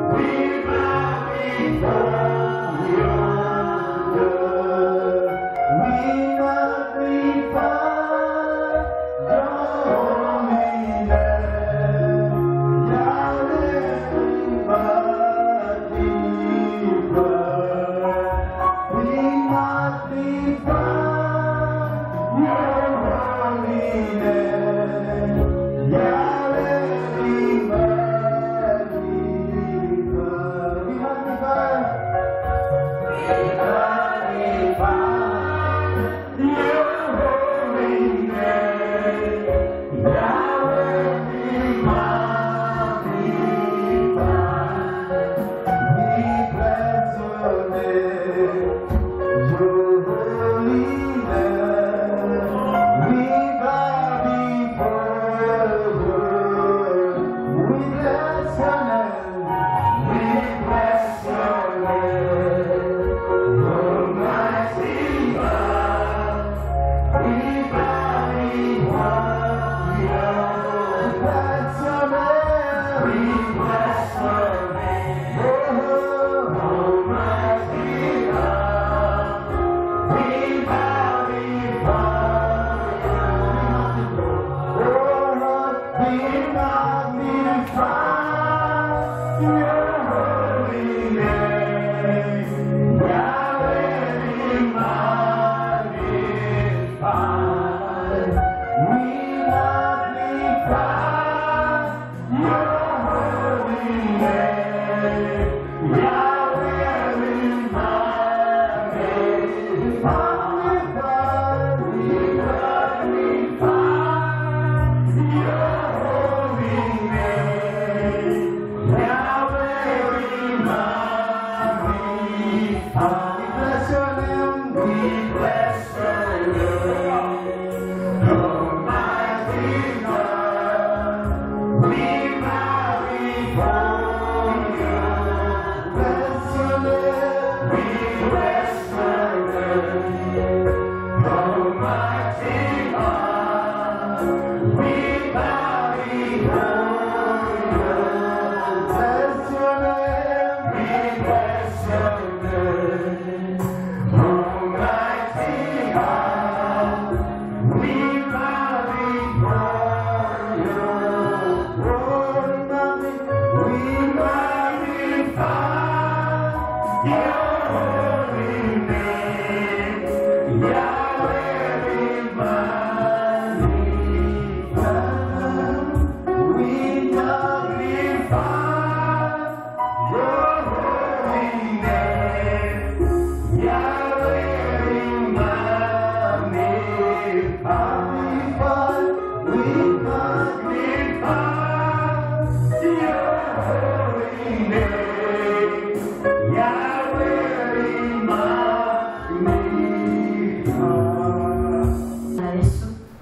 na Yesu,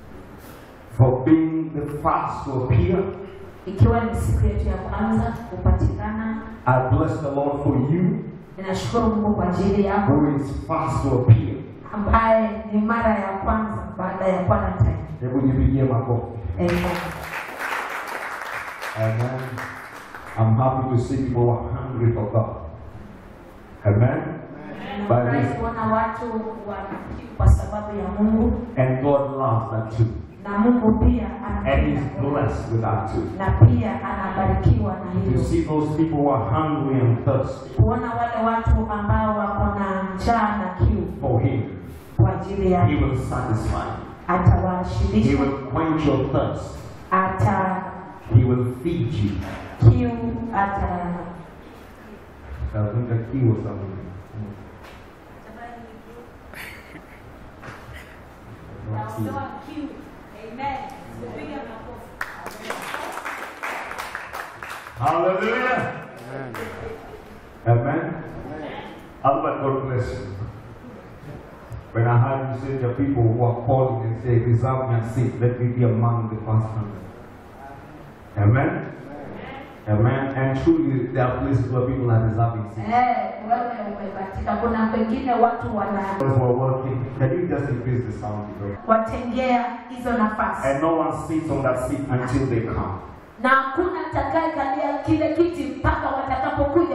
for being the first to appear. ikiwa ni siku yetu ya kwanza kupatikana. I bless the Lord for you Ninashukuru Mungu kwa ajili yako who is first to appear. ambaye ni mara ya kwanza baada ya quarantine. Hebu jipigie makofi. Amen. Amen. I'm happy to see people who are hungry for God. Amen. Nafurahi kuona watu wana kiu kwa sababu ya Mungu And God loves that too. na Mungu pia And He's anapenda blessed with that too. na pia anabarikiwa na To hilo. see those people who are hungry and thirsty Kuona wale watu ambao wako na njaa na kiu for Him, kwa ajili He ya will satisfy. He atawashibisha, will quench your thirst. ata He will feed you. kiu, ata I think a key or something. Not key. Hallelujah. Amen. Albert, God bless you. When I heard you say the people who are calling and say, Reserve me a seat, let me be among the first hundred. Amen. Amen. And truly, there are places where people are reserving seats. eh, wewe umebatika. Kuna pengine watu wana Those who are working, can you just increase the sound? because- watengea hizo nafasi And no one sits on that seat until they come. na hakuna atakayekalia kile kiti mpaka watakapokuja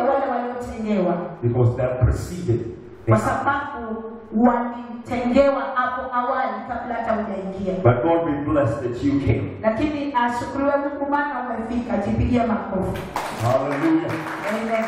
walitengewa because they preceded the kwa sababu walitengewa hapo awali kabla hata hujaingia But God be blessed that you came. lakini ashukuriwe mungu maana umefika jipigie makofi Hallelujah. Amen.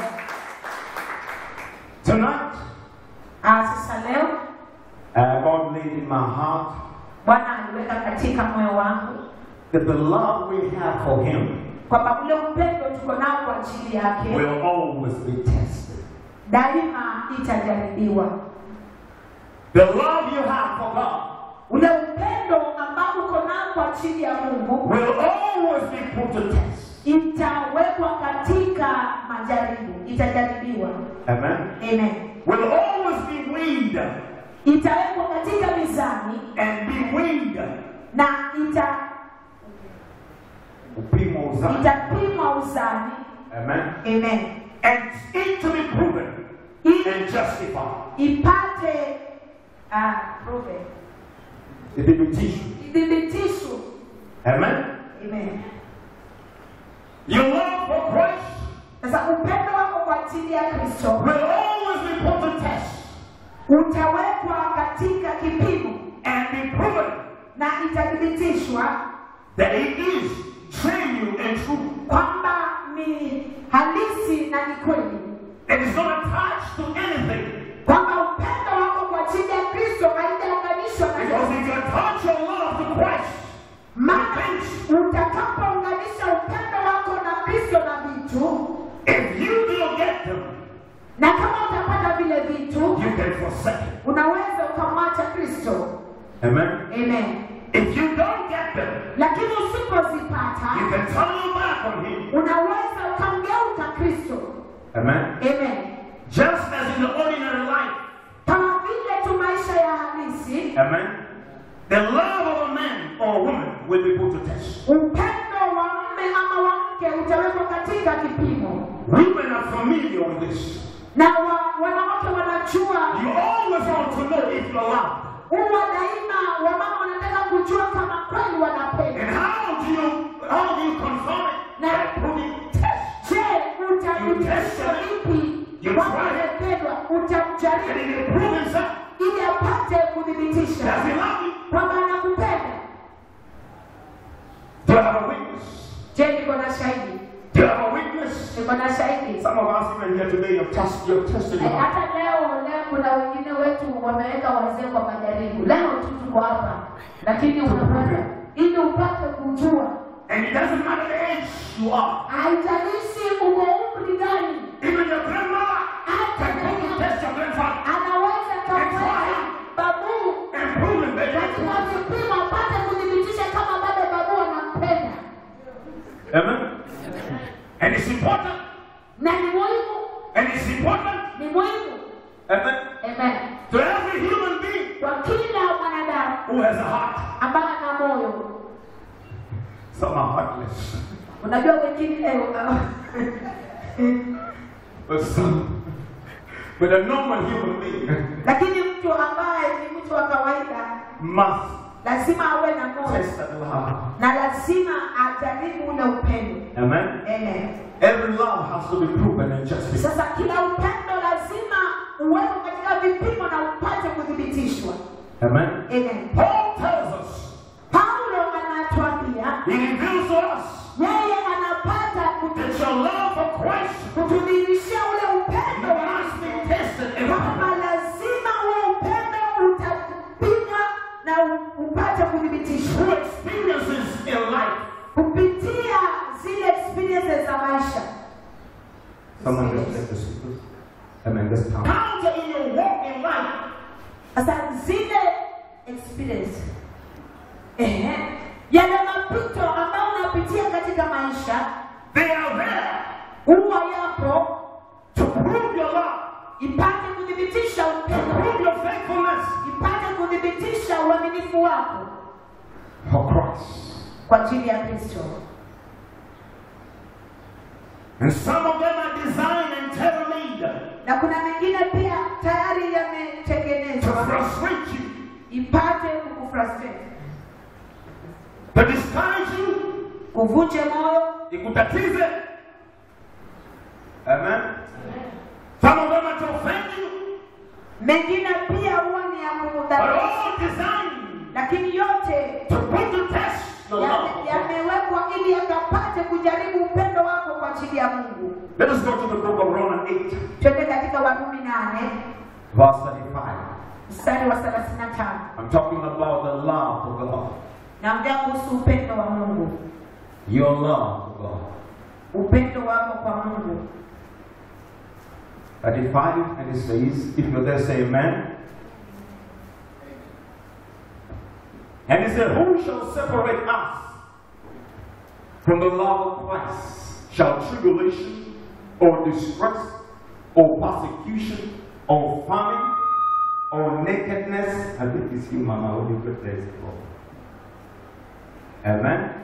Tonight, Ah, sasa leo uh, God laid in my heart bwana aliweka katika moyo wangu that the love we have for Him kwamba ule upendo tuko nao kwa ajili yake will always be tested. daima itajaribiwa The love you have for God ule upendo ambao uko nao kwa ajili ya mungu will always be put to test. itawekwa katika majaribu itajaribiwa Amen. amen Will always be weighed itawekwa katika mizani and be weighed. na ita Upimo uzani. itapimwa uzani Amen. amen And it to be proven ili and justified. ipate ah, prove Ithibitisho. ithibitisho Amen. amen Your love for Christ sasa upendo wako kwa ajili ya kristo will always be put to test utawekwa katika kipimo and be proven na itathibitishwa that it is genuine and true. kwamba ni halisi na ni kweli It is not attached to anything. kwamba upendo wako kwa ajili ya kristo haijaunganishwa na Because if you attach your love to Christ, maana utakapounganisha upendo wako na kristo na vitu if you don't get them, na kama utapata vile vitu you can forsake it. unaweza ukamwacha kristo Amen. amen If you don't get them, lakini you usipozipata can turn your back on Him. unaweza ukamgeuka kristo Amen. amen Just as in the ordinary life. kama vile tu maisha ya halisi Amen. The love of a man or a woman will be put to test. upendo wa mme ama wa mke utawekwa katika kipimo Women are familiar with this. na wa, wanawake wanajua You always want to know if you're loved. huwa daima wamama wanataka kujua kama kweli And wanapenda how do you how do you confirm it? By proving test. je utamthibitisha vipi kwamba amependwa And utamjaribu if you prove himself, ili apate does kuthibitisha he love you? kwamba anakupenda Do you have a witness? je niko na shahidi Do you have a witness? niko na shahidi Some of us even here today have test you have tested your Eh, heart. hata leo leo kuna wengine wetu wameweka wazee kwa majaribu leo tu tuko hapa lakini unapata ili upate kujua And it doesn't matter the age you are. haijalishi uko umri gani Even your grandmother can come to test your grandfather anaweza kamweka babu and prove him that katika vipimo apate kuthibitisha kama bado babu anampenda Amen. And it's important. na ni muhimu And it's important. ni muhimu Amen. amen To every human being kwa kila mwanadamu who has a heart. ambaye ana moyo Some are heartless. unajua wengine leo But some but a normal human being lakini mtu ambaye ni mtu wa kawaida must lazima awe na moyo test that love. na lazima ajaribu ule upendo Amen. Amen. Every love has to be proven and justified. sasa kila upendo lazima uwekwe katika vipimo na upate kuthibitishwa Amen. Amen. Paul tells us, paulo anatuambia he reveals to us yeye anapata kutu- that your love for Christ kutudhihirishia ule upendo wa must be tested and kwamba proven. lazima ule upendo utapimwa na u- upate kuthibitishwa Through experiences in life. kupitia zile experiences za maisha Someone just let the speakers. Amen. This time. Counter in your walk in life. sasa zile experience ehe, yale mapito ambayo unapitia katika maisha They are there huwa yapo to prove your love, ipate kuthibitisha to upendo prove your faithfulness ipate kuthibitisha uaminifu wako for Christ. kwa ajili ya kristo And some of them are designed and tailor-made na kuna mengine pia tayari to yametengenezwa frustrate you, ipate kukufrustrate to discourage you, kuvunje moyo ikutatize. Amen. Some mengine pia huwa ni ya but kumdhalilisha all designed lakini yote to put to test the love. yame- of God. yamewekwa ili yakapate kujaribu upendo wako kwa ajili ya mungu Let us go to the book of Romans 8, twende katika warumi nane verse 35. mstari wa thelathini na tano I'm talking about the love of God. naongea kuhusu upendo wa mungu Your love of God. upendo wako kwa mungu 35, and it says, if you're there, say amen. And he said, Who shall separate us from the love of Christ? Shall tribulation or distress or persecution or famine or nakedness? I think it's you, Mama, when you put this for. Amen.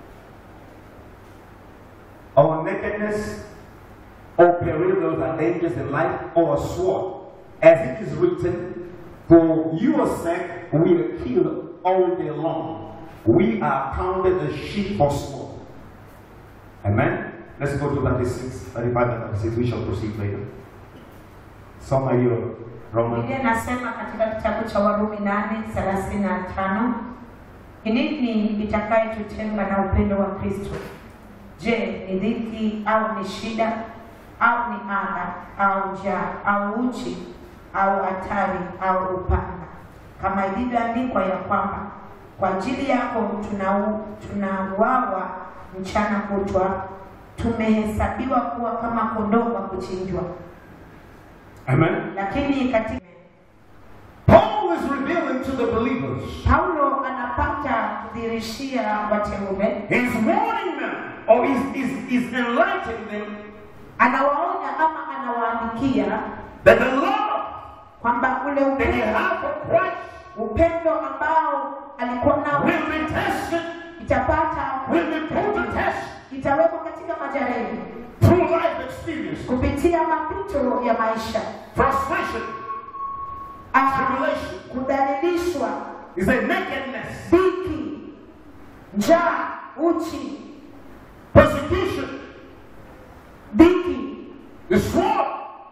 Or nakedness or perils and dangers in life, or a sword, as it is written, For your sake we are killed all day long. We are counted as sheep for slaughter. Amen. Let's go to 36, 35 and 36. We shall proceed later. Some of you, Roman. Biblia inasema katika kitabu cha Warumi nane thelathini na tano ni nini itakayetutenga na upendo wa Kristo? Je, ni dhiki au ni shida au ni adha au njaa au uchi au hatari au upanga? Kama ilivyoandikwa ya kwamba kwa ajili yako tunau- tunauawa mchana kutwa, tumehesabiwa kuwa kama kondoo wa kuchinjwa. Amen. Lakini katika Paul is revealing to the believers. Paulo anapata kudhirishia wateule, He's warning them, or he's, he's, he's enlightening them anawaonya ama anawaandikia that the love kwamba ule that they upendo, have for Christ upendo ambao alikuwa nao will be tested, itapata will be put to test itawekwa katika majaribu through life experience, kupitia mapito ya maisha, frustration, Ah, tribulation. kudhalilishwa, He said nakedness, dhiki, njaa, uchi, persecution, dhiki, the sword,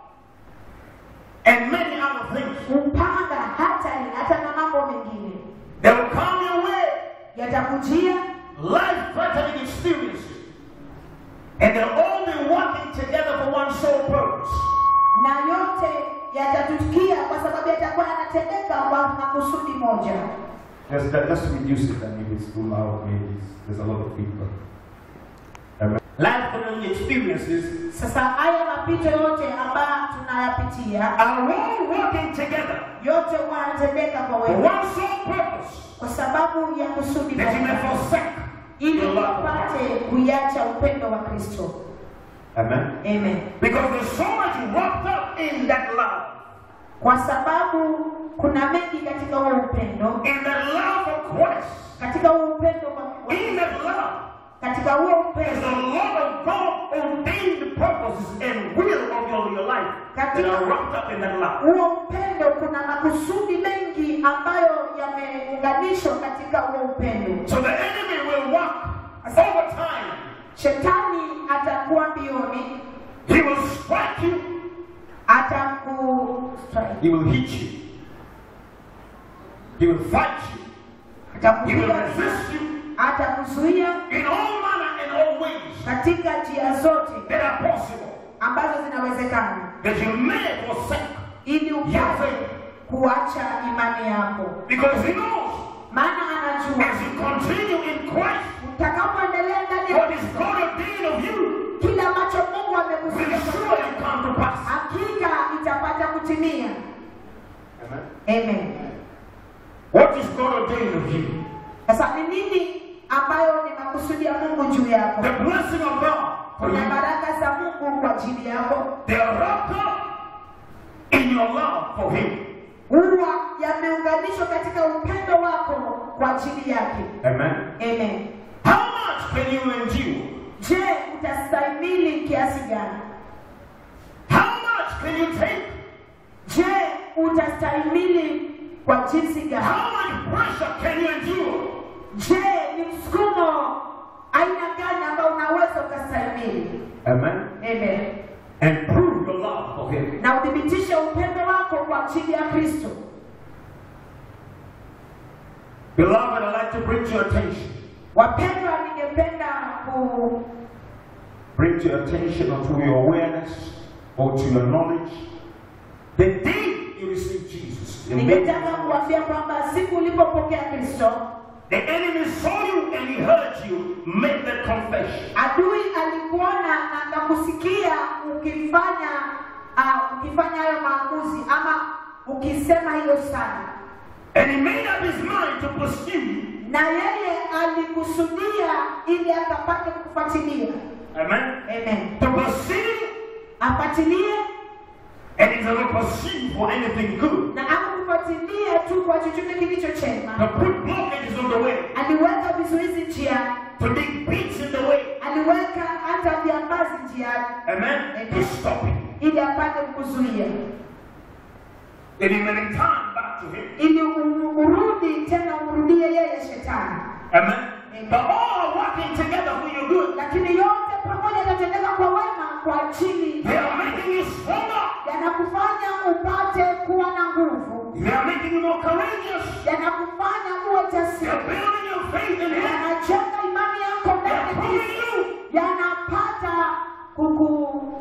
and many other things. upanga, hatari, hata na mambo mengine They will come your way, yatakujia life-threatening experiences, and they'll all be working together for one sole purpose. na yote yatatukia kwa sababu yatakuwa yanatendeka kwa makusudi moja. Just, just reduce it and if it's too loud, maybe it's- there's a lot of people. Amen. Life-threatening experiences Sasa haya mapito yote ambayo tunayapitia are all working together yote huwa yanatendeka kwa for wewe one sole purpose, kwa sababu ya kusudi that you may moja, forsake ili the love of upate Christ. kuiacha upendo wa Kristo. Amen. Amen. Because there's so much wrapped up in that love, Kwa sababu kuna mengi katika huo upendo, in the love of Christ. katika huo upendo wa- In that love katika huo is upendo the love of God ordained purposes and will of your, your life that are wrapped up in that love. huo upendo kuna makusudi mengi ambayo yameunganishwa katika huo upendo. So the enemy will work over time. Shetani atakuwa mbioni, He will strike you. ataku He will hit you. He will fight you. He will atakuzuia, resist you atakuzuia in all manner and all ways katika njia zote that are possible, ambazo zinawezekana, that you may forsake ili your upate faith. kuacha imani yako, Because he knows maana anajua as you continue in Christ, utakapoendelea ndani what ya is God ordained of you kile ambacho Mungu will amekusudia surely come to pass. hakika itapata kutimia. Amen. Amen. What is God ordained of you? Sasa ni nini ambayo ni makusudi ya Mungu juu yako? The blessing of God for Kuna you. baraka za Mungu kwa ajili yako, They are wrapped up in your love for Him. huwa yameunganishwa katika upendo wako kwa ajili yake. Amen. Amen. How much can you endure? Je, utastahimili kiasi gani? How much can you take? Je, utastahimili kwa jinsi gani? How much pressure can you endure? Je, ni msukumo aina gani ambao unaweza ukastahimili? Amen. Amen. And prove your love for Him. Na uthibitishe upendo wako wako kwa ajili ya Kristo. Beloved, I'd like to bring to your attention, Wapendwa, ningependa ku bring to your attention or to your awareness or to your knowledge the day you received Jesus. You made- ningetaka kuambia kwamba siku ulipopokea Kristo, The enemy saw you and he heard you make that confession. adui alikuona na akakusikia ukifanya uh, ukifanya hayo maamuzi ama ukisema hiyo sana, And he made up his mind to pursue you. na yeye alikusudia ili akapate kufuatilia. Amen. Amen, To pursue afuatilie and he's going to pursue for anything good. na akufuatilie tu kwa chochote kilicho To chema. put blockages on the way. Aliweka vizuizi njiani, To dig beats in the way. aliweka hata viambazi njiani Amen. To stop it. ili apate kukuzuia, Then he may return back to him. ili u- urudi tena umrudie yeye shetani. Amen. But all are working together for your good. Lakini yote pamoja yatatendeka kwa wema kwa ajili They are making you stronger. yanakufanya upate kuwa na nguvu, They are making you more courageous. yanakufanya uwe They are jasiri, building your faith in him. yanajenga imani yako They are ndani ya proving Kristo, you. yanapata kuku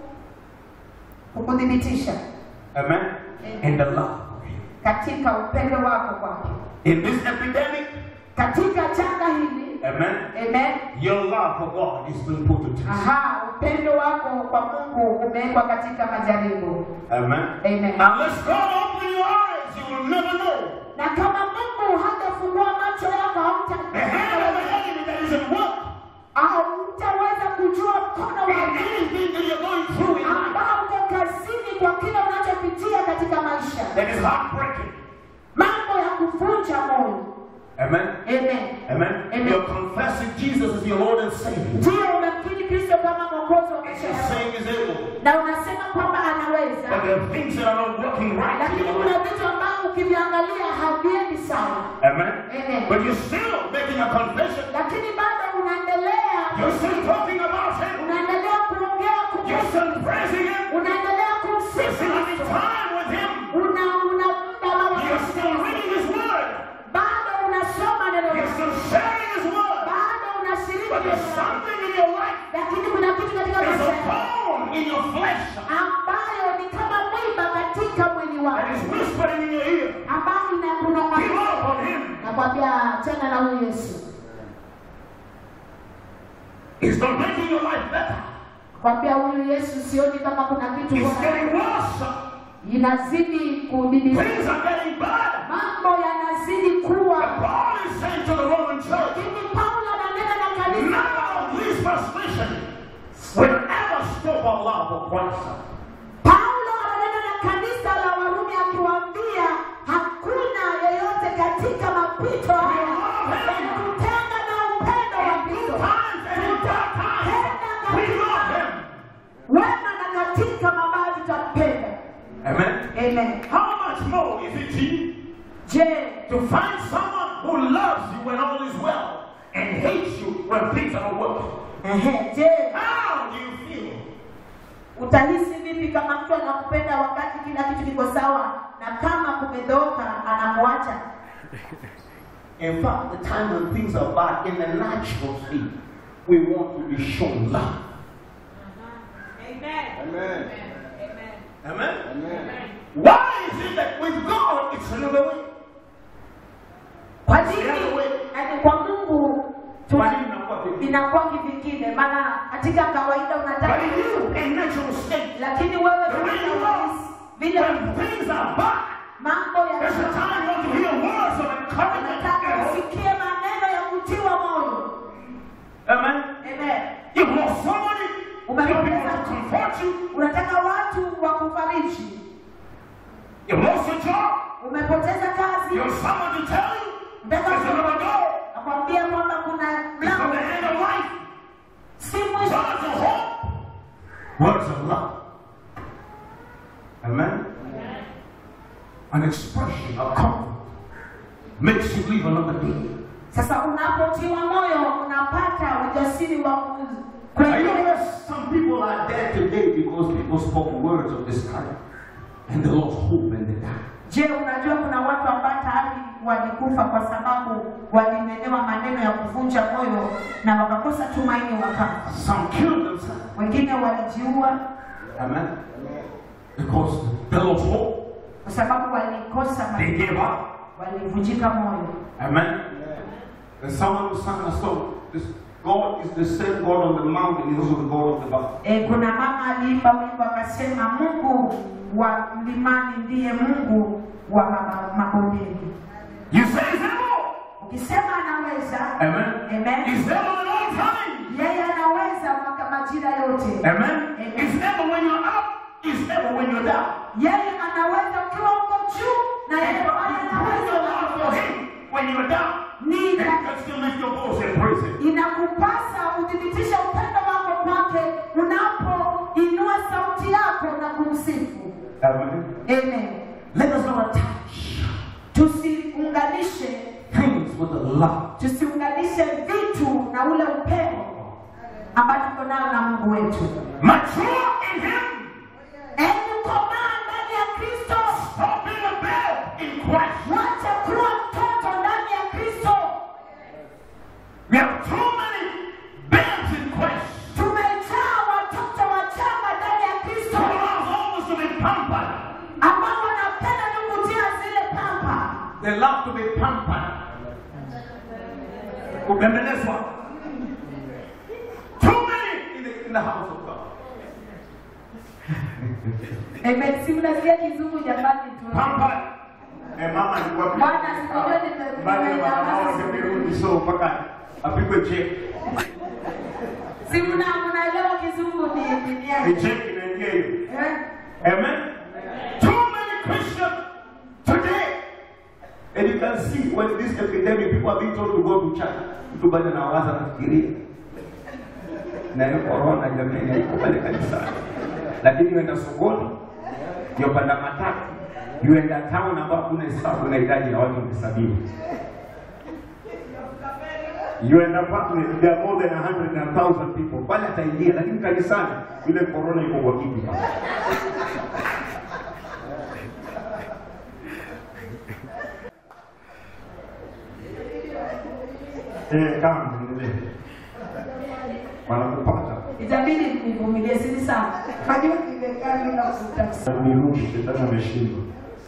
kukuthibitisha Amen. In the love of him. katika upendo wako kwake. In this epidemic, Katika janga hili, amen, amen, your love for God is being put to test. aha, upendo wako kwa Mungu umewekwa katika majaribu. Amen. Amen. Unless God open your eyes, you will never know Na kama Mungu hatafungua macho yako, the hand of the enemy that is at work. hautaweza kujua mkono wa In Mungu anything that you're going through in life ambao uko kazini kwa kile unachopitia katika maisha, that is heartbreaking. mambo ya kuvunja moyo. Amen. Amen. Amen. Amen. You're confessing Jesus as your Lord and Savior. Ndio umemkiri Kristo kama mwokozi wa And maisha you're yako, saying He's able. na unasema kwamba But anaweza, there are things that are not working right in lakini your kuna life. vitu ambavyo ukiviangalia haviendi sawa. Amen. Amen. But you're still making a confession. Lakini bado unaendelea, You're still talking about Him. unaendelea kuongea You're kuhusu, still praising Him. unaendelea You're kumsifu still having Kristo, time with Him. una una muda na You're still wakati reading His Word. bado unasoma neno You're lake, still sharing His Word. bado unashiriki But neno there's lake. something in your life. lakini kuna kitu katika There's maisha a yako bone in your flesh ambayo ni kama mwiba katika mwili that wako is whispering in your ear. ambayo Give inakunong'ona. up on Him. Nakwambia tena na huyu Yesu, It's not making your life better. kwambia huyu Yesu, sioni kama kuna kitu It's bora. getting worse. inazidi kudidimia, Things are getting bad. mambo yanazidi kuwa. But Paul is saying to the Roman church, Lakini Paulo ananena na kanisa, none of these frustration will ever stop our love for Christ. Paulo ananena na kanisa la Warumi akiwaambia hakuna yeyote katika mapito haya kutenga na upendo wa In good Kristo. times and in bad times, we love Him. wema na katika mabaya tutampenda. Amen. Amen. How much more is it to you Je, to find someone who loves you when all is well and hates you when things are not working? ehe, je, How do you feel? utahisi vipi kama mtu anakupenda wakati kila kitu kiko sawa na kama kumedhooka anakuacha? In fact, the time when things are bad, in the natural state, we want to be shown love. Amen. Amen. Amen. Why is it that with God it's another way? Kwa nini? Yaani kwa Mungu Kwa tuna- nini inakuwa vipi? inakuwa kivingine, maana katika kawaida unataka But in you, in natural state, lakini wewe the way you katika are, vile when things are bad, mambo there's a ya time you want to hear words of encouragement. unataka and hope. usikie maneno ya kutiwa moyo. Amen. Amen. You've lost somebody, you want people to comfort you. Unataka watu wa kufariji. You've lost your job, Umepoteza kazi, you have someone to tell you Nataka there's another door. nakwambia kwamba kuna It's from mlango the end of life. si mwisho. Words of hope. Words of love. Amen. An expression of comfort makes you live another day. Sasa unapotiwa moyo unapata ujasiri wa ku- I know kuendelea. that some people are dead today because people spoke words of this kind. and they lost hope and they died. Je, unajua kuna watu ambao tayari walikufa kwa sababu walinenewa maneno ya kuvunja moyo na wakakosa tumaini wakafa. Some killed themselves. Wengine walijiua Amen. Because they lost hope. kwa sababu walikosa They matumaini, gave up. walivunjika moyo. Amen. And someone was sang a song. This God is the same God on the mountain, He is also the God of the valley. E, kuna mama aliimba wimbo akasema, Mungu wa mlimani ndiye Mungu wa maba- mabondeni. You say He's able. Ukisema anaweza, Amen. Amen. He's able at all times. yeye anaweza maka majira yote. Amen. He's able when you're up. He's able when you're down. Yeye anaweza ukiwa uko juu na yeye And pale you praise the Lord for anaweza. Him when you're down. Ni And you can still lift your voice and praise Him. inakupasa uthibitishe upendo wako kwake unapoinua sauti yako na kumsifu. Amen. Amen. Let us not attach Tusiunganishe, things with the love. tusiunganishe vitu na ule upendo ambao tuko nao na Mungu wetu. Mature in Him. Hebu komaa ndani ya Kristo, Stop being a babe in Christ. wacha kuwa mtoto ndani ya Kristo. We have too many babes in Christ. Tumejaa watoto wachanga ndani ya Kristo Who loves always to be pampered. ambao wanapenda tu kutia zile pampa, They love to be pampered. Kubembelezwa. Too many in the, in the house of God. Amen. Si mnasikia kizungu jamani tu. Pampered. Eh, mama alikuwa Bwana sikujua nime- Bali ya nimenyamaza mama siku wamerudi so mpaka apigwe check. Si mna mnaelewa kizungu ni ni Ni nini? check inaingia hiyo. Eh? Amen. Too many Christians today. And you can see when this epidemic, people are being told to go to church. Mtu bado anawaza nafikiria. Na hiyo corona jamani haiko pale kanisani. Lakini uenda sokoni, yopanda matatu, yuenda town ambapo kuna hesabu unahitaji na watu kuhesabiwa. You end up with there are more than a hundred and a thousand people. Pale ataingia, lakini kanisani yule corona iko kwa kiti pale. Eh, kama endelee. Wanakupata. Itabidi nivumilie sisi sana. Najua nimekaa bila kutafuta. Nirudi, shetani ameshindwa.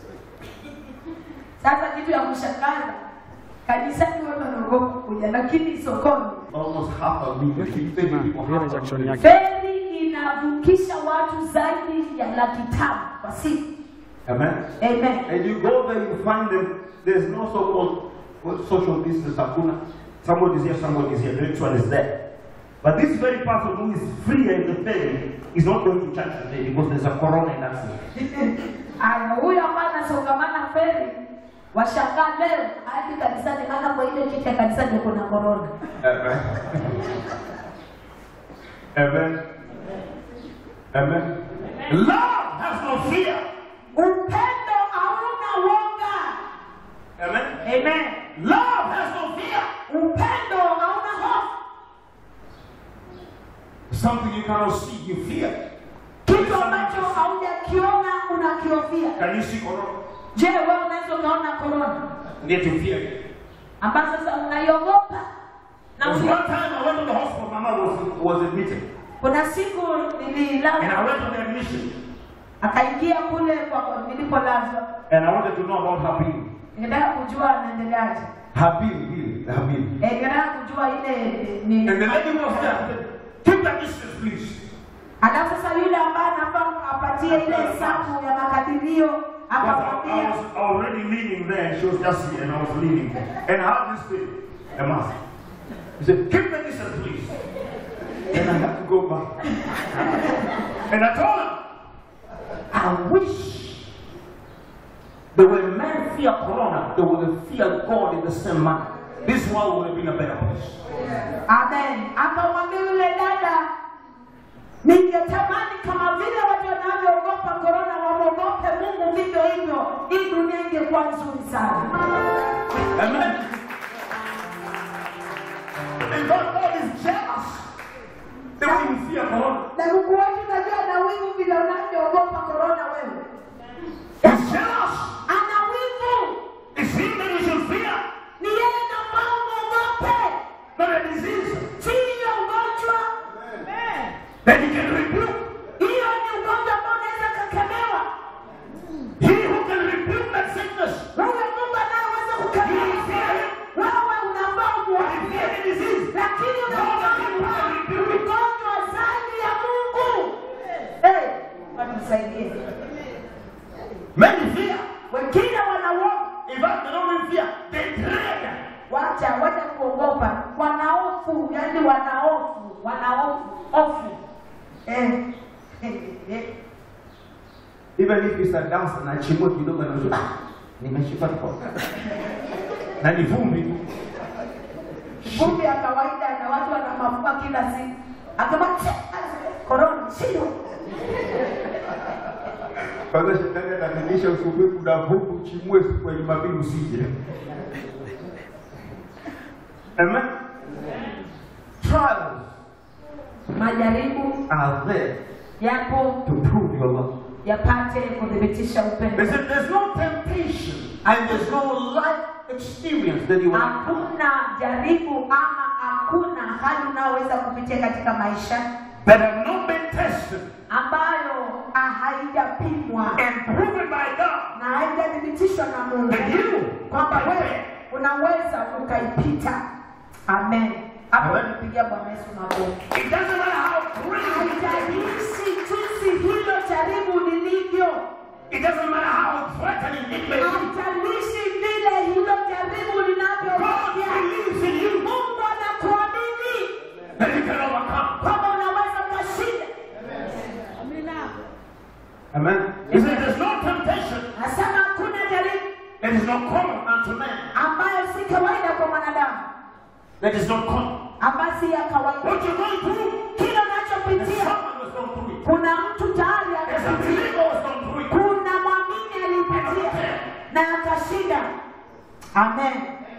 Sasa kitu ya kushangaza kanisani watu wanaogopa kuja, lakini sokoni Almost half a million. Fifty people Hiyo half a rejection million. yake. feri inavukisha watu zaidi ya laki tano kwa siku. Amen. Amen. And you go there, you find them. There's no so-called what, social distance. Hakuna. Somebody is here, somebody is here. The next one is there. But this very person who is free in the faith is not going to church today because there's a corona in that city. Aya, huyo ambaye anasongamana feri washangaa leo hadi kanisani, maana kwa ile kiti ya kanisani kuna korona. Amen. Amen. Amen. Love has no fear. Upendo hauna woga. Amen. Amen. Love has no fear. Upendo hauna hofu. Something you cannot see, you fear. Kitu ambacho haujakiona unakiofia. Can you see corona? Je, wewe unaweza ukaona korona Yet you fear it. ambayo sasa unaiogopa? Na There was uli- one time I went to the hospital, Mama was, was admitted. kuna siku And nililazwa, I went on the admission. akaingia kule kwa kwa nilipolazwa, And I wanted to know about her bill. ningetaka kujua anaendeleaje. Her bill, bill, her bill. Eh, ningetaka kujua ile eh, ni And the lady was there. I said, Keep that distance, please. alafu sasa yule ambaye anafaa apatie ile hesabu ya makadirio Because I, I, akamwambia was already leaning there, and she was just here, and I was leaning. And I had this thing, a mask. He said, Keep the distance, please. And I had to go back. and I told him, I wish the way men fear Corona, they would fear God in the same manner. This world would have been a better place. amen. Akamwambia yule dada, ningetamani kama vile watu wanavyoogopa korona wamwogope Mungu vivyo hivyo, hii dunia ingekuwa nzuri sana. Amen. And God, God is jealous. They wouldn't fear Corona. Na Mungu wetu najua na wivu vile unavyoogopa korona wewe. watusaidie. Many fear. Wengine wanauoga, In fact, they don't even fear. They dread. wacha wacha kuogopa, wanaofu, yani wanaofu, wanaofu, ofu eh. eh, eh. Even if it's a dance na chimwe kidogo na ah, nimeshika kwa. Na ni vumbi tu. vumbi ya kawaida na watu wana mafua kila siku, akama korona sio Kwanza shetani ananilisha usubuhi kuna vumbi chimwe siku ya Jumapili usije. Amen. Trials majaribu are there yapo to prove your love. yapate kuthibitisha upendo. Listen, there's no temptation and there's no life experience that you have. Hakuna jaribu ama hakuna hali unayoweza kupitia katika maisha that have not been tested ambayo ah, haijapimwa and proven by God na haijathibitishwa na Mungu that you kwamba wewe unaweza ukaipita. Amen. Hapo Amen. nipigia Bwana Yesu makofi. It doesn't matter how crazy, Haijalishi jinsi hilo jaribu lilivyo, it doesn't matter how threatening it may be. haijalishi vile hilo jaribu God linavyokuja. believes in you Mungu anakuamini that you can overcome. kwamba unaweza ukashinda. Amen. He said, There's no temptation Nasema hakuna jaribu that is not common unto man. ambayo si kawaida kwa mwanadamu, That is not common. ambayo si ya kawaida. What you're going through, Kile there's unachopitia, someone who's gone through it. kuna mtu tayari There's a amepitia, believer who's gone through it. kuna mwamini alipitia na akashinda. Amen.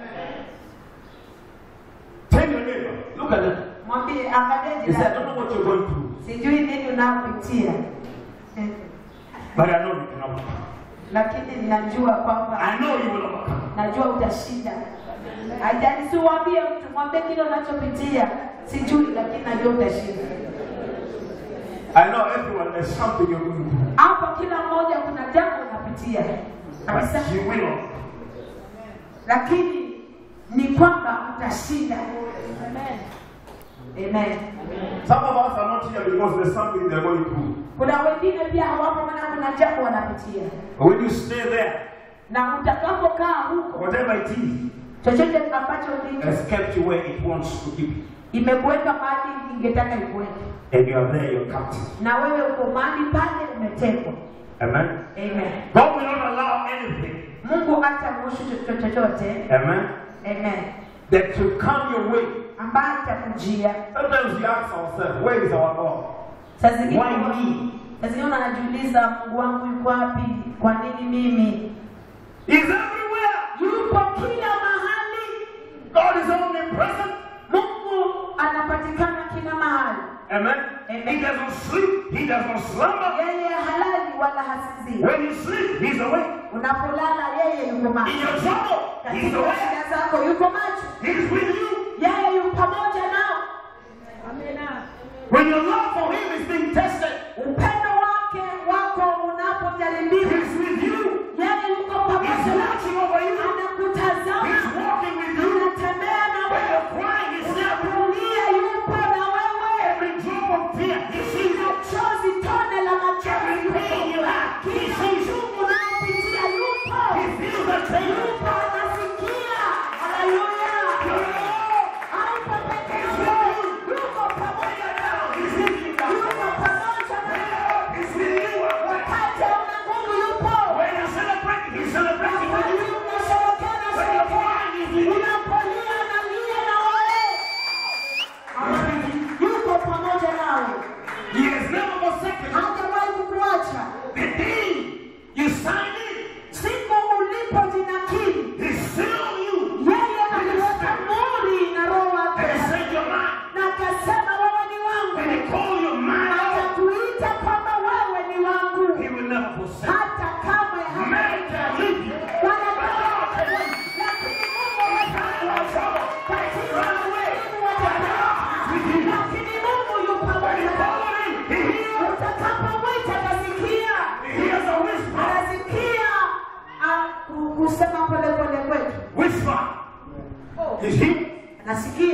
Tell your neighbor, look at them. Mwambie, angalia He said, I jirani, don't know what you're going through, sijui nini unayopitia Eh, but I know you can overcome. lakini ninajua kwamba I know you will overcome. najua utashinda. Haijalishi uambie mtu, mwambie kile unachopitia, sijui, lakini najua utashinda. I know everyone, there's something you're going through. Hapa kila mmoja kuna jambo unapitia kabisa, But you will. lakini ni kwamba utashinda. Amen. Some of us are not here because there's something they're going through. Kuna wengine pia hawapo, maana kuna jambo wanapitia, But when you stay there, na utakapokaa huko, whatever it is, chochote ambacho ulicho has kept you where it wants to keep you. imekuweka mahali ingetaka ikuweke, And you are there, you're captive. na wewe uko mahali pale umetekwa. Amen. Amen. God will not allow anything. Mungu hataruhusu chochote chochote, Amen. amen, That to come your way. ambaye itakujia. Sometimes we ask ourselves, where is our God? Saa zingine Why me? saa zingine unajiuliza, Mungu wangu yuko wapi? Kwa nini mimi? He's everywhere. Yupo kila mahali. God is omnipresent. Mungu anapatikana kila mahali. Amen. Amen. He doesn't sleep. He does not slumber. Yeye halali wala hasinzii. When you sleep, He's awake. Unapolala yeye yuko In macho. your trouble, He's Katika awake. shida zako yuko macho. He's with you. Yeye yuko pamoja nao. When your love for Him is being tested, Upendo wake wako unapojaribiwa, He's with you. yeye yuko He's pamoja nao. watching over you. Anakutazama, He's walking with you. anatembea na When wewe. you're crying, He's there. Unapolia yupo na wewe. Every drop of tear, He sees it. Chozi tone la machozi Every pain you have, He kila sees it. uchungu unaopitia yupo. He feels the pain. Yupo anasikia. Haleluya. Haupo peke yako. Yuko pamoja nao. He's with you. Yuko pamoja nao. He's with you. Wakati hauna nguvu yupo. When you're celebrating, He's celebrating with Wakati you. unasherehekea na When you're sherekea. crying, He's with you. Unapolia analia na wewe. Amen. Yuko pamoja nawe. He has never forsaken you. Hajawahi kukuacha. The day you sign in, Siku ulipojinakili, He sealed you. yeye aliweka muri na roho wake And He said, You're mine. na akasema wewe ni When wangu, He called you mine, akakuita kwamba wewe ni wangu, He will never forsake you. hata kamwe Man can leave you. wanadamu lakini Mungu hatakuacha katika ulimwengu wa dhambi. lakini Mungu yu pamoja nawe. Utakapomwita atasikia, He has a whisper. atasikia ah, ku- kusema pole pole kwetu, Whisper. He's here. anasikia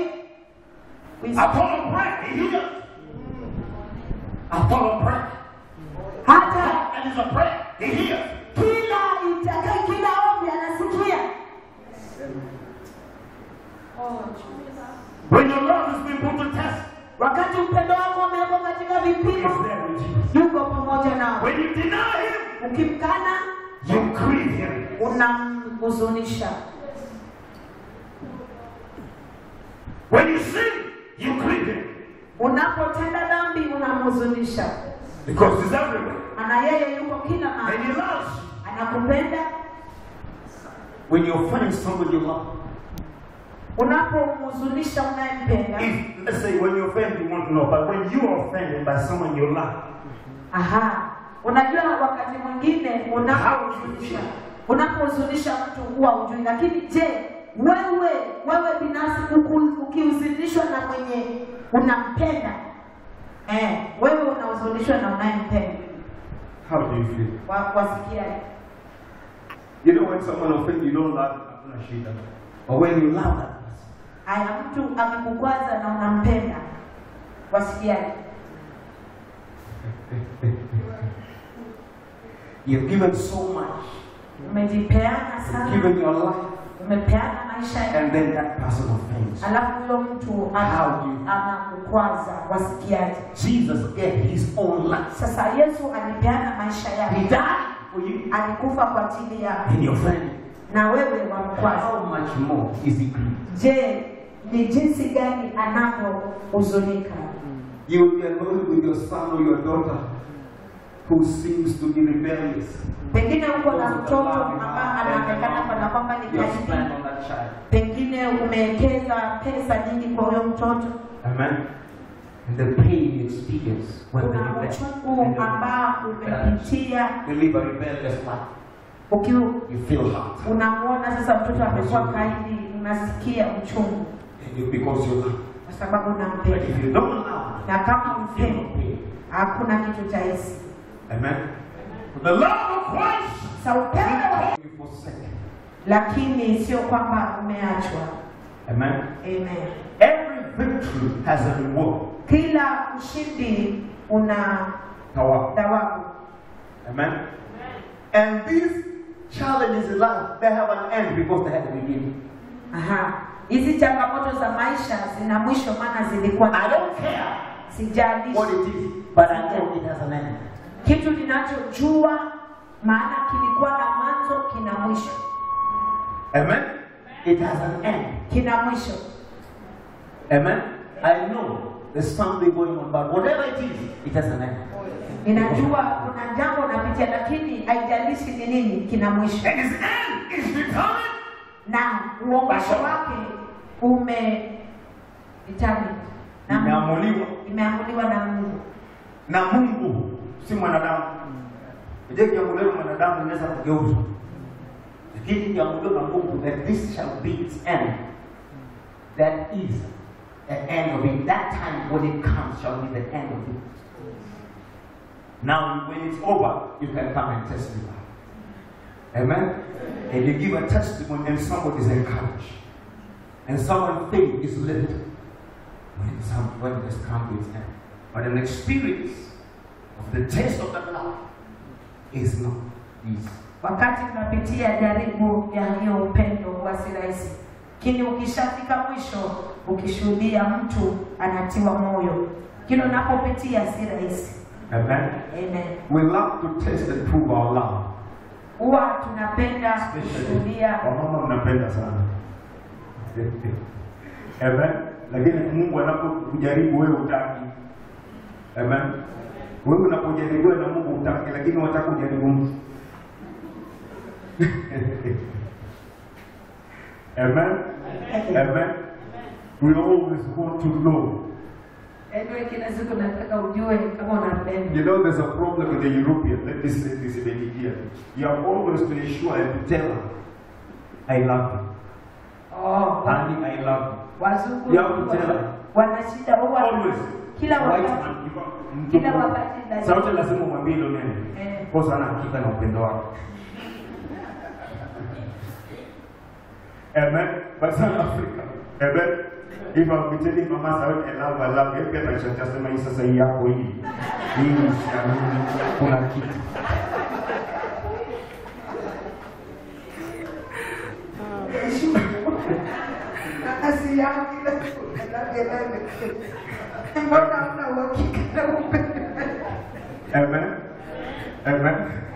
I told him pray. He hears. I told him pray. hata And it's a prayer. He hears. kila itakaye kila ombi anasikia. When your love is being put to test, Wakati upendo wako umewekwa katika He vipimo, is there with Jesus. yuko pamoja nawe. When you deny Him, Ukimkana you grieve Him. unamhuzunisha. When you sin, you grieve Him. Unapotenda dhambi unamhuzunisha, Because He's everywhere. maana yeye yuko kila And mahali, He loves you. anakupenda. When you find somebody you love, Unapomhuzunisha unayempenda, if, let's say when you offend, you won't know, but when you are offended by someone you love, aha, unajua wakati mwingine unapohuzunisha unapohuzunisha mtu huwa hujui, lakini je, wewe wewe binafsi uku- ukihuzunishwa na mwenye unampenda eh, wewe unahuzunishwa na unayempenda how do you feel? wa- wasikia You know when someone offends you, don't laugh, hakuna shida. But when you love that person, haya, mtu amekukwaza na unampenda wasikiaje? you've given so much, Umejipeana you've sana, given your life, umepeana maisha yako and then that person offends. you. alafu huyo mtu ana- How do you- anakukwaza, wasikiaje? Jesus gave his own life. Sasa Yesu alipeana maisha He yake, died for you, alikufa kwa ajili yako, and you're offended. na wewe wamkwaza. How much more is he grieved? Je, ni jinsi gani anavyohuzunika? You will be alone with your son or your daughter who seems to be rebellious. Pengine uko na mtoto ambaye anaonekana kana kwamba ni You have spent kaibi, on that child. pengine umewekeza pesa nyingi kwa huyo mtoto, Amen. And the pain you experience when they kuna rebel. uchungu When they ambao umepitia They live a rebellious life. ukiwa You feel hurt. unamwona sasa mtoto amekuwa kaidi, unasikia uchungu And you, because you love. kwa sababu But unampenda, if you don't love, na kama you feel no mpendi pain. hakuna kitu cha hisi. Amen. The love of Christ Sa upendo, you forsake. lakini sio kwamba umeachwa. Amen. Amen. Every victory has a reward. Kila ushindi una Thawabu. thawabu, Amen. And these challenges in life, they have an end because they have a beginning. aha, hizi changamoto za maisha zina mwisho, maana zilikuwa I don't care what sijalishi it is, but I know it has an end. kitu ninachojua, maana kilikuwa na mwanzo, kina mwisho, Amen. It has an end. kina mwisho. Amen. I know there's something going on, but whatever it is, it has an end. Ninajua kuna jambo napitia, lakini haijalishi ni nini, kina mwisho, And its end is determined. na huo mwisho wake ume determined na Imeamuliwa imeamuliwa na Mungu. na Mungu, si mwanadamu. Je, kiamuliwa mwanadamu inaweza kugeuzwa, lakini kiamuliwa na Mungu that this shall be its end. That is the end of it. That time when it comes shall be the end of it. Now, when it's over, you can come and testify. Amen. And you give a testimony, and somebody is encouraged, and someone's faith is lifted when some when this come to its end. But an experience of the taste of that love is not easy. Wakati unapitia jaribu ya hiyo upendo huwa si rahisi, lakini ukishafika mwisho, ukishuhudia mtu anatiwa moyo, kile unapopitia si rahisi. Amen. Amen. We love to taste and prove our love. Huwa tunapenda Especially kushuhudia wamama mnapenda sana. Amen. Lakini Mungu anapokujaribu wewe utaki. Amen. Wewe unapojaribiwa na Mungu utaki, lakini wataka kujaribu mtu. Amen. Amen. We always want to know. Anyway, kila siku nataka ujue kama unapenda. You know, there's a problem with the European. Let me say this in India. You have always to ensure and to tell her, I love you. Oh, Honey, I love you. wazungu You have to tell her. wana shida huwa Always. kila White wakati man, you got- kila wakati lazima- Sauti lazima umwambie hilo neno. Eh. Kosa ana hakika na upendo wako. Amen. But South Africa. Amen. If I'll be telling mama Saudi I love, I love, yeye pia atashangaa sema hii sasa hii yako hii. Hii siamini kuna kitu. Kazi yao kila siku kelele. Mbona una uhakika na upendo? Amen. Amen.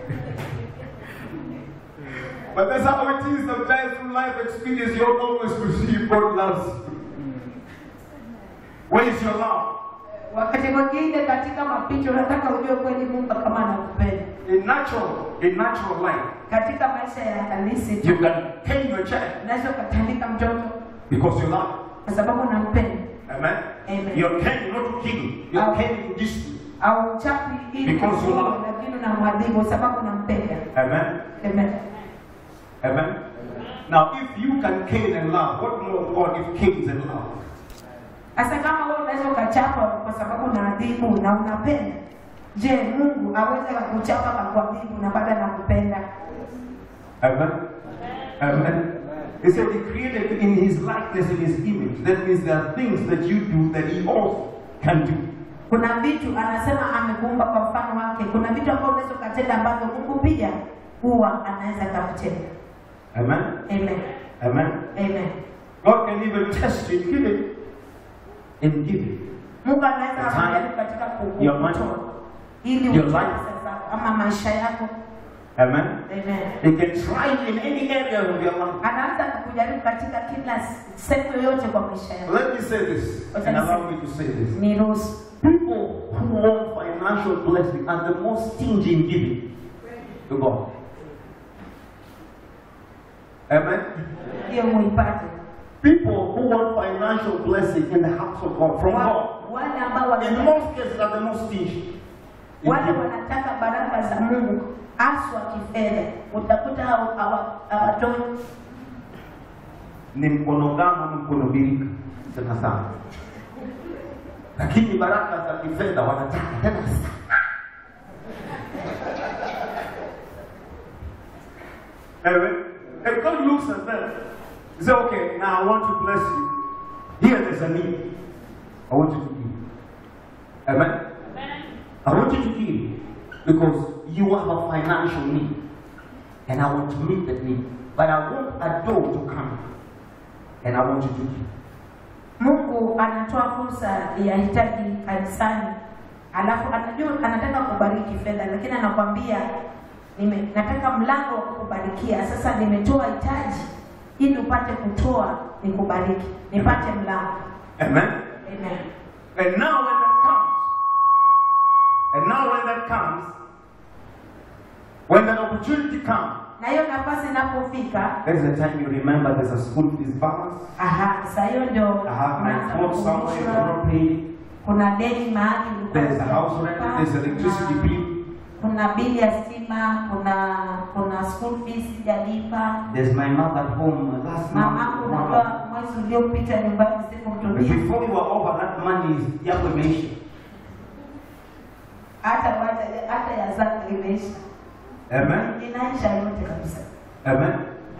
But that's how it is sometimes through life experience, you don't always receive God loves you. Where is your love? Wakati mwingine katika mapito unataka ujue kweli Mungu kama anakupenda. In natural, in natural life, Katika maisha ya halisi tu you can tame your child unaweza ukatandika mtoto because you love. kwa sababu unampenda Amen. Amen. You're caring not to kill. You're Amen. caring to discipline. au chapi ili Because you kuua, love. lakini unamwadhibu kwa sababu unampenda. Amen. Amen. Amen. Now, if you can care and love, what more of God if cares and love? Sasa kama wewe unaweza ukachapa kwa sababu unaadhibu na unapenda, je, Mungu aweze kukuchapa na kuadhibu na bado anakupenda? Amen. Amen. He said he created you in his likeness, in his image. That means there are things that you do that he also can do. Kuna vitu anasema amekuumba kwa mfano wake. Kuna vitu ambavyo unaweza ukatenda ambavyo Mungu pia huwa anaweza kakutenda. Amen. Amen. Amen. Amen. God can even test you in giving. In giving. Mungu anaweza The time, akujaribu katika ku- your money, kukutoa ili your utoe life. pesa zako ama maisha yako. Amen. Amen. He can try you in any area of your life. Anaanza kukujaribu katika kila sehemu yoyote kwa maisha yako. Let me say this, and allow me to say this. Niruhusu. People who want financial blessing are the most stingy in giving to God. Amen. Hiyo muipate. People who want financial blessing in the house of God from God, Wa- Wale ambao in wana- most cases, are the most stingy. in wale giving. wanataka baraka za Mungu haswa kifedha, utakuta hawa- hawa- hawatoi. Ni mkono gama, ni mkono birika sana sana, lakini baraka za kifedha wanataka tena sana. Amen. And God looks at them. He said, okay, now I want to bless you. Here there's a need. I want you to give. Amen. I want you to give because you have a financial need. And I want to meet that need. But I want a door to come. And I want you to give. Mungu anatoa fursa ya hitaji kanisani, alafu anajua anataka kubariki fedha, lakini anakwambia nime, nataka mlango wa kukubarikia. Sasa nimetoa hitaji ili upate kutoa nikubariki, nipate mlango. Amen. Amen. And now when that comes, and now when that comes, when that opportunity comes, Na hiyo nafasi inapofika, that's the time you remember there's a school fees balance. aha, saa hiyo ndio I have my unaanza phone somewhere you kukumbushwa, not paid. kuna deni mahali ulikuwa There's a house rent, hujalipa, there's electricity kuna- bill, kuna bili ya stima, kuna kuna school fees sijalipa. there's my mother at home last Mamangu month. unajua mwezi uliopita nyumbani But sikumtumia before you are over, that money is yako imeisha. hata wacha hata ya zake imeisha, Amen. inaisha yote kabisa. Amen.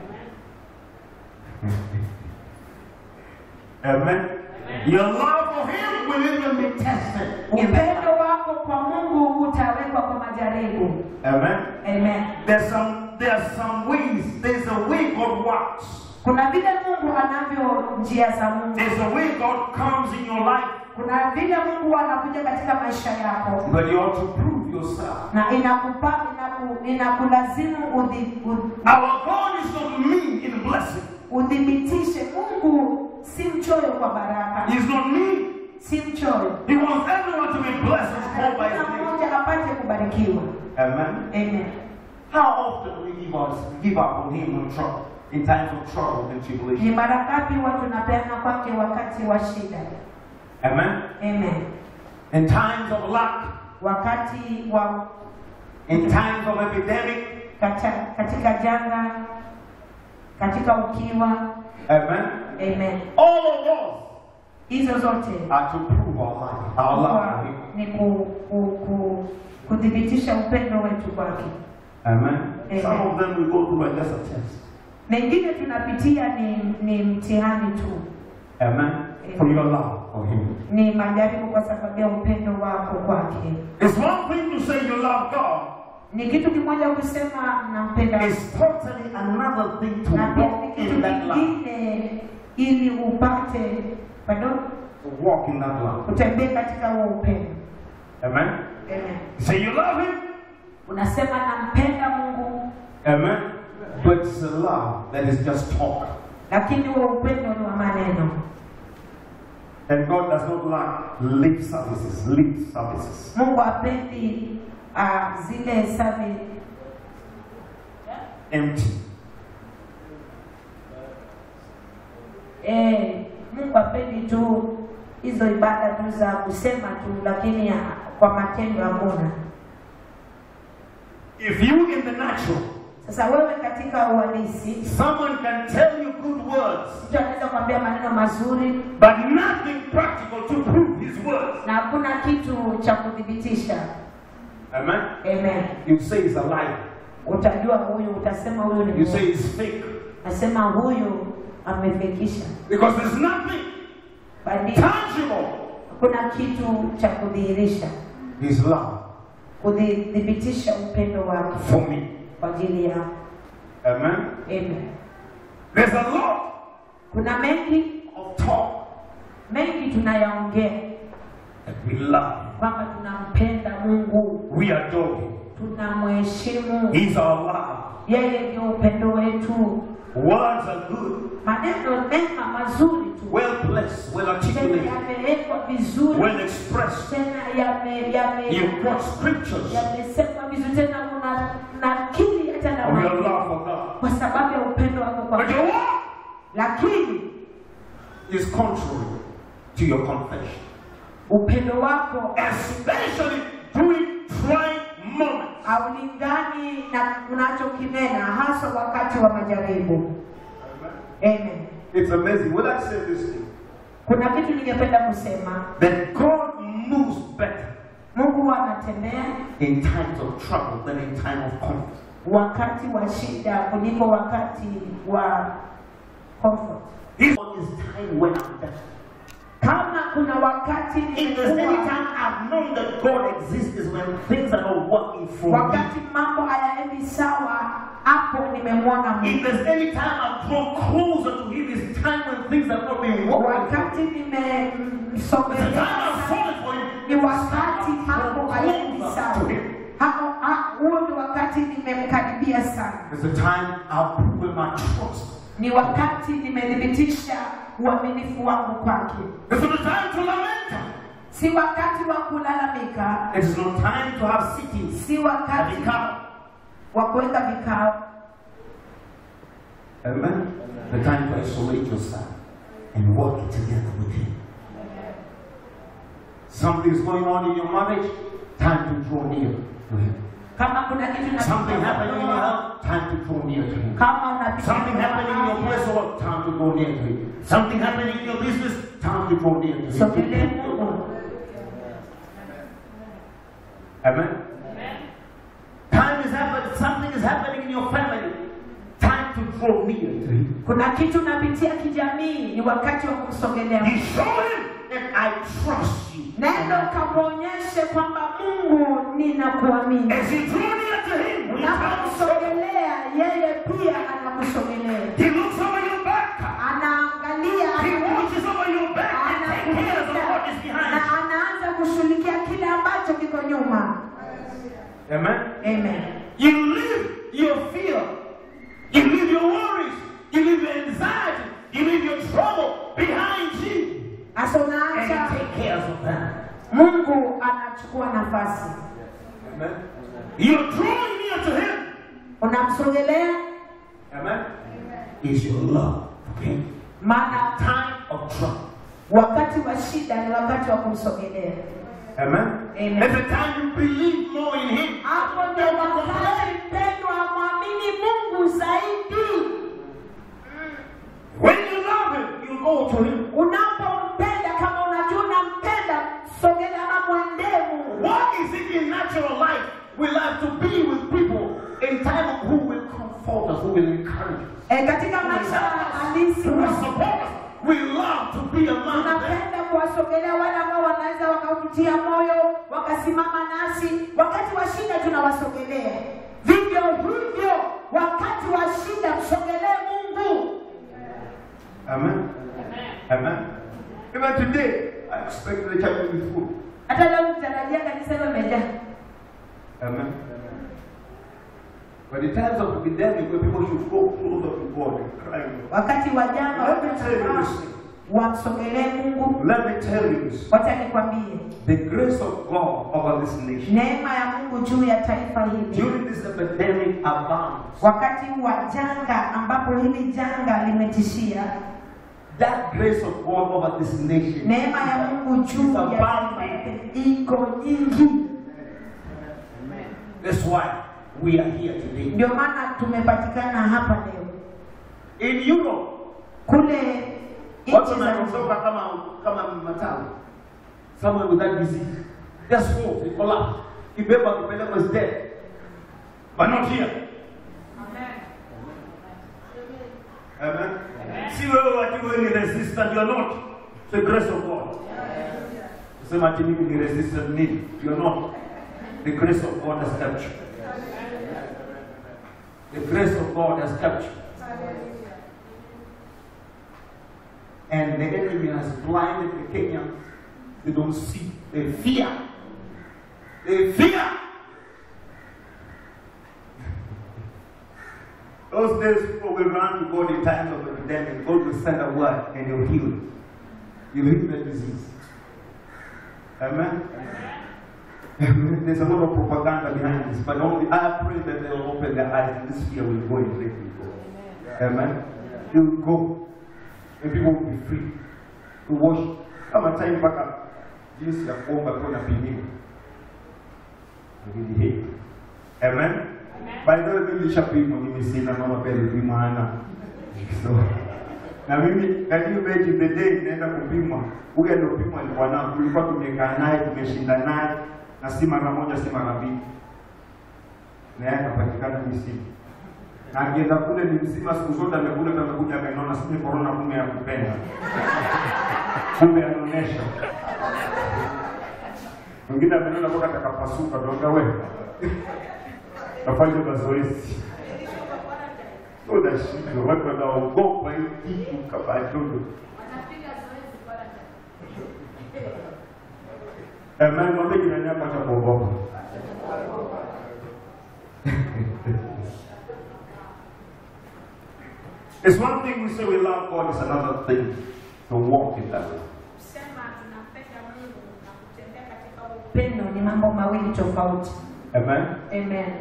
Amen. Your love for Him will even be tested. Upendo wako kwa Mungu utawekwa kwa majaribu. Amen. Amen. There's some there's some ways. There's a way God works. Kuna vile Mungu anavyo njia za Mungu, There's a way God comes in your life. kuna vile Mungu anakuja katika maisha yako But you ought to prove yourself. na inakupa inaku, inakulazimu udhi, udhi, Our God is not mean in blessing. udhibitishe Mungu si mchoyo kwa baraka, He's not mean. si mchoyo. He wants everyone to be blessed and called by Kila His name. mmoja apate kubarikiwa. Amen. Amen. How often do we give us give up on Him in trouble, in times of trouble and tribulation? Ni mara ngapi huwa tunapeana kwake wakati wa shida? Amen. Amen. In times of lack, Wakati wa in times of epidemic. kata, katika janga, katika ukiwa. Amen. Amen. All of us Hizo zote are to prove our life, our love huwa for Him. ni ku, ku, ku, kuthibitisha upendo wetu kwake. Amen. Amen. Some of them we go through are just a test. Mengine tunapitia ni, ni mtihani tu. Amen. for your love for Him. ni majaribu kwa sababu ya upendo wako kwake. It's one thing to say you love God, Ni kitu kimoja kusema nampenda it's totally another thing to na pia ni walk kitu in that love. kingine ili upate pardon, To walk in that love. utembee katika huo upendo. Amen. Amen. Say you love Him. Unasema nampenda Mungu, Amen. But it's a love that is just talk. lakini huo upendo ni wa maneno, And God does not like lip services. Lip services. Mungu hapendi uh, zile savi Empty. eh, Mungu hapendi tu hizo ibada tu za kusema tu, lakini ya, kwa matendo hakuna. If you in the natural, Sasa wewe katika uhalisi, someone can tell you good words, mtu anaweza kuambia maneno mazuri but nothing practical to prove his words. na hakuna kitu cha kuthibitisha. Amen. Amen. You say it's a lie. Utajua huyu, utasema huyu ni You say Mungu. it's fake. Nasema huyu amefekisha, Because there's nothing bali tangible. kuna kitu cha kudhihirisha, His love kudhibitisha upendo wake for me. kwa ajili yako. Amen. Amen. There's a lot Kuna mengi of talk mengi tunayaongea that we love. kwamba tunampenda Mungu, We adore him. tunamheshimu He's our love. yeye, ndio upendo wetu. Words are good, Maneno mema mazuri tu, well placed, well tena articulated, yamewekwa vizuri, well expressed. tena yame yame You quote scriptures yamesemwa vizuri, tena una nakili hata na of your maandiko. love for God. kwa sababu ya upendo wako kwa But your walk lakini is contrary to your confession, upendo wako especially during trying moments. haulingani na unachokinena hasa wakati wa majaribu. Amen. It's amazing. Will I say this thing? Kuna kitu ningependa kusema, That God moves better Mungu huwa anatembea in times of trouble than in time of comfort. wakati wa shida kuliko wakati wa comfort. This one is time when I'm better. Kama kuna wakati If there's any nimekuwa time I've known that God exists is when things are not working for me. wakati mambo hayaendi sawa, hapo nimemwona If Mungu. there's any time I've drawn closer to Him, it's time when things are not being working. Wakati It's the time nimemsogelea I've fallen for Him. ni wakati mambo hayaendi sawa. Hapo ha- huo ni wakati nimemkaribia sana, It's the time I've proven my trust. ni wakati nimethibitisha uaminifu wangu kwake. It's not the time to lament. Si wakati wa kulalamika, It is not time to have sittings si at wakati the camp. wa kuweka vikao, Amen. The time to isolate yourself and work together with Him. Something is going on in your marriage, time to draw near to Him. kama kuna kitu na- Something happening in your health, time to draw near to Him. kama unapitia Something happening in your afya, place of work, time to draw near to Him. Something happening in your business, time to draw near to sogelee Him. Mungu. Amen. Time is happening, something is happening in your family, time to draw near to Him. Kuna kitu unapitia kijamii, ni wakati wa kumsogelea Mungu. He's showing that I trust you. Nenda ukamwonyeshe kwamba Mungu ninakuamini. As you draw near to Him, He comes. Unapomsogelea yeye pia anakusogelea, He looks over your back. anaangalia, He ana- watches over your back and takes care of what is anakulinda behind na you. anaanza kushughulikia kile ambacho kiko nyuma. Amen. Amen. You leave your fear, you leave your worries, you leave your anxiety, you leave your trouble behind you, Sasa and unaacha He takes care of that. Mungu anachukua nafasi, Amen. You're drawing near to Him. unamsogelea, Amen. Is your love for Him. maana Time of trouble. wakati wa shida ni wakati wa kumsogelea. Amen. Amen. It's the time you believe more in Him. Hapo ndio wakati mpendwa, amwamini Mungu zaidi. When you love Him, you go to Him. Unapompenda, kama unajua unampenda, sogelea ama mwendee Mungu. What is it in natural life? We like to be with people in time who will comfort us, who will encourage us, E, katika maisha halisi who will support us. We love to be among them. tunapenda kuwasogelea wale ambao wanaweza wakautia moyo wakasimama nasi wakati wa shida tunawasogelea vivyo hivyo wakati wa shida msogelee mungu Amen. Amen. Even today, I expect the church to be full. hata leo mtarajia kanisa hilo limejaa Amen. But in times of epidemic, where people should go closer to God and cry, wakati wa janga let me tell you this. thing. wamsogelee mungu Let me tell you this. wacha nikwambie The grace of God over this nation neema ya mungu juu ya taifa hili during this epidemic abounds. wakati wa janga ambapo hili janga limetishia That grace of God over this nation neema ya mungu juu ya taifa hili iko nyingi That's why we are here today. ndio maana tumepatikana hapa leo In Europe, kule watu nchi za wanaondoka kama kama matawi. Someone with that disease. Just fall, they collapse. Kibeba kipelekwa is dead. But not here. Amen. Si wewe watu wewe ni resistant, you are not. The grace of God. Sema ati mimi ni resistant nini? You are not. The grace of God has kept you. The grace of God has kept you. And the enemy has blinded the Kenyans. They don't see. They fear. They fear. Those days people will run to God in times of epidemic. God will send a word and he'll heal it. He'll heal the disease. Amen. Amen. There's a lot of propaganda behind this, but only I pray that they'll open their eyes and this fear will go and let it go. Amen. It will go. And people will be free to worship. Kama time mpaka jinsi ya kuomba tu napimiwa. Really hate. Amen. By the way, mimi nilishapimwa, mimi sina mama pia alipimwa ana. So, na mimi karibu mechi the day naenda kupimwa, huyu aliopimwa alikuwa nao, tulikuwa tumekaa naye tumeshinda naye, na si mara moja, si mara mbili, na yeye akapatikana misimu na akienda kule ni mzima siku zote amekula na amekuja amenona, sije corona kumbe ya kupenda kumbe anaonesha mwingine amenona mpaka atakapasuka, tuambia wewe afanye mazoezi unashindwa, watu wanaogopa hii kitu kama jodo. Amen, mwambie jirani yako acha kuogopa. It's one thing we say we love God, it's another thing to walk in that way. kusema tunapenda mungu na kutembea katika upendo ni mambo mawili tofauti Amen. amen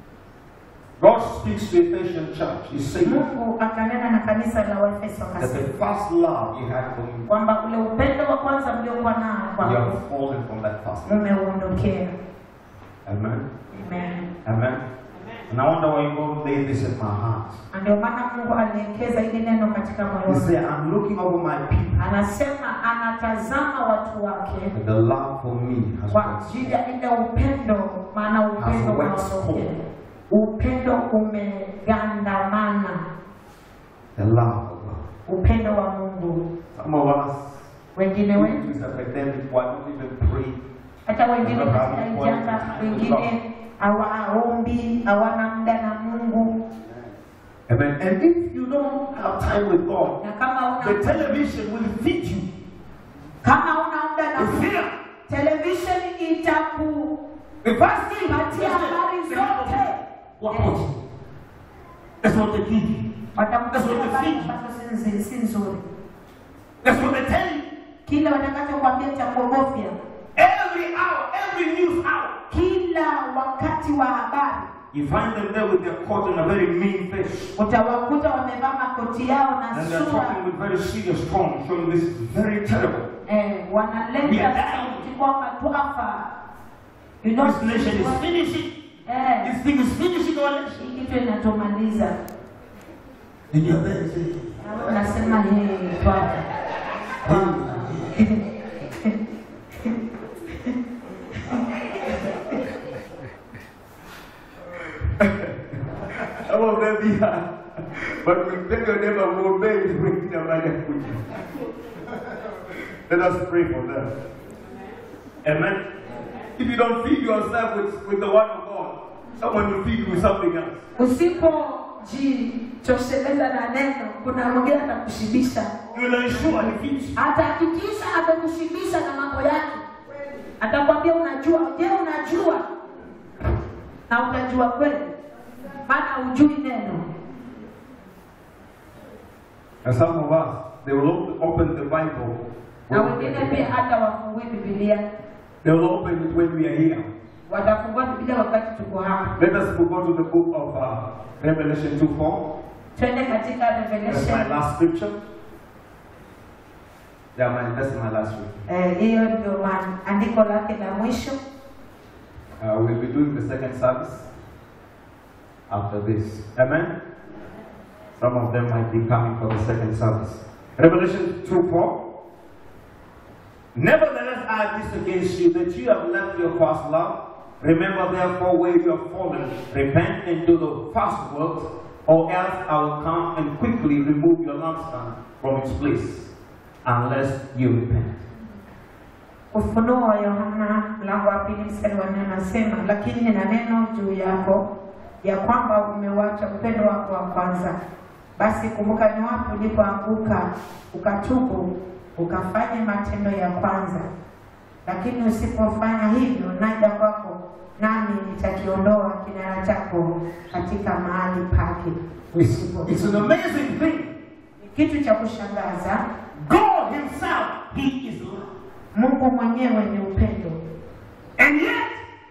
God speaks to the Ephesian church. He's saying mungu akanena na kanisa la waefeso that akasema the first love you had for me, kwamba ule upendo wa kwanza mliokuwa nao you kwangu have fallen from that first love. mumeuondokea Amen. amen Amen. And I wonder why God laid this in my heart. Na ndio maana mungu alielekeza hili neno katika moyo He wangu said, I'm looking over my people. anasema anatazama watu wake And the love for me has kwa waxed ajili ya ile upendo maana upendo Has waxed unaondokea cold. upendo umegandamana The love of God. upendo wa mungu Some of us, wengine due wetu to this epidemic, why don't even pray? hata wengine katika hii janga wengine hawaombi hawana muda na mungu Amen. And if you don't have time with God, na kama the una television will feed you kama una muda na with mungu fear. televisheni itaku The first thing, patia habari zote what was it? That's what they give you. watakupatia That's what they habari feed you. ambazo si nzi- si nzuri That's what they tell you. kile watakachokwambia cha kuogofya Every hour, every news hour. kila wakati wa habari You find them there with their coat and a very mean face. utawakuta wamevaa makoti yao na And they're sura talking with very serious tone, showing this is very terrible. eh, We wanaleta are dying. sauti kwamba twafa You know, This nation is finishing. eh, This thing is finishing our nation. hii kitu inatumaliza And you're there saying, Na wewe unasema hey, twafa Some of them here, but we tell your neighbor muombee ili wengine waje kuja. Let us pray for them. Amen. If you don't feed yourself with, with the word of God, someone will feed you with something else. Usipojitosheleza na neno, kuna mwingine atakushibisha, You will ensure he feeds you. atahakikisha atakushibisha na mambo yake, atakwambia unajua. Je, unajua? Na utajua kweli, maana hujui neno. And some of us, they will op- open the Bible. Na when we wengine are pia here. hata wafungui Biblia, They will open it when we are here. watafungua Biblia wakati tuko hapa. Let us go to the book of uh, Revelation 2 4. Twende katika That's my Revelation. last scripture. Yeah, my, that's my last scripture. Eh, hiyo ndio ma- andiko lake la mwisho. Uh, we'll be doing the second service after this. Amen. Some of them might be coming for the second service. Revelation 2 4. Nevertheless, I have this against you that you have left your first love. Remember, therefore, where you have fallen, repent and do the first works, or else I will come and quickly remove your lampstand from its place, unless you repent. Ufunuo wa Yohana mlango wa pili mstari wa nne anasema, lakini nina neno juu yako ya kwamba umewacha upendo wako wa kwanza. Basi kumbuka ni wapi ulipoanguka, ukatubu, ukafanya matendo ya kwanza. Lakini usipofanya hivyo, naja kwako, nami nitakiondoa kinara chako katika mahali pake usipo. It's an amazing thing. Ni kitu cha kushangaza. God Himself, He is love. Mungu mwenyewe ni upendo, And yet,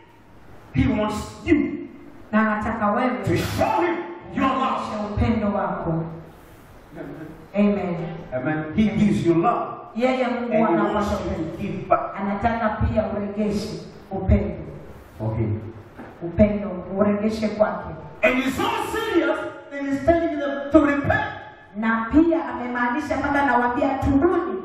He wants you na anataka wewe to show Him your love. Onyesha upendo wako. Amen. Amen. He gives you love. Yeye And Mungu He wants anapasha you upendo, to give back anataka pia uregeshe upendo, for Him. upendo uregeshe kwake, And He's so serious that He's telling them to repent. na pia amemaanisha mpaka nawaambia turudi,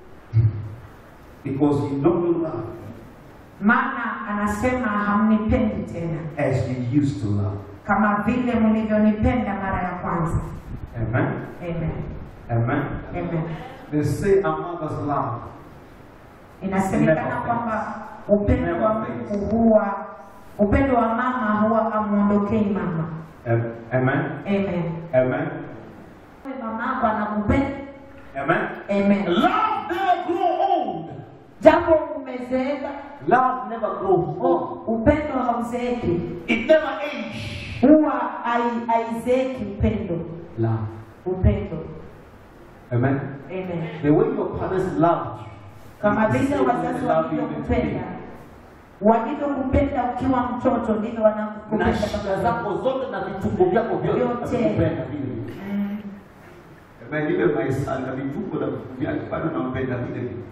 Because you don't love maana anasema hamnipendi tena as you used to love. kama vile mlivyonipenda mara ya kwanza. Amen. Amen. Amen. Amen. They say a mother's love. Inasemekana Never kwamba upendo Never wa fails. Mungu huwa upendo wa mama huwa amwondokei mama. Am- Amen. Amen. Amen. Mamako anakupenda. Amen. Amen. Love never grow old. Japo umezeeka, Love never grows oh, old. upendo hauzeeki, It never ages. huwa hai- haizeeki upendo. Love. Upendo. Amen. Amen. The way your parents loved you. Kama is the vile same way wazazi they love you even walivyokupenda, today. walivyokupenda ukiwa mtoto ndivyo na wanakupenda shida baba zako zote na vitungo vyako vyote Vyote. nakupenda vile vile. Mm. Amen. Ile maisha na vitungo na vitu vyake bado nampenda vile vile.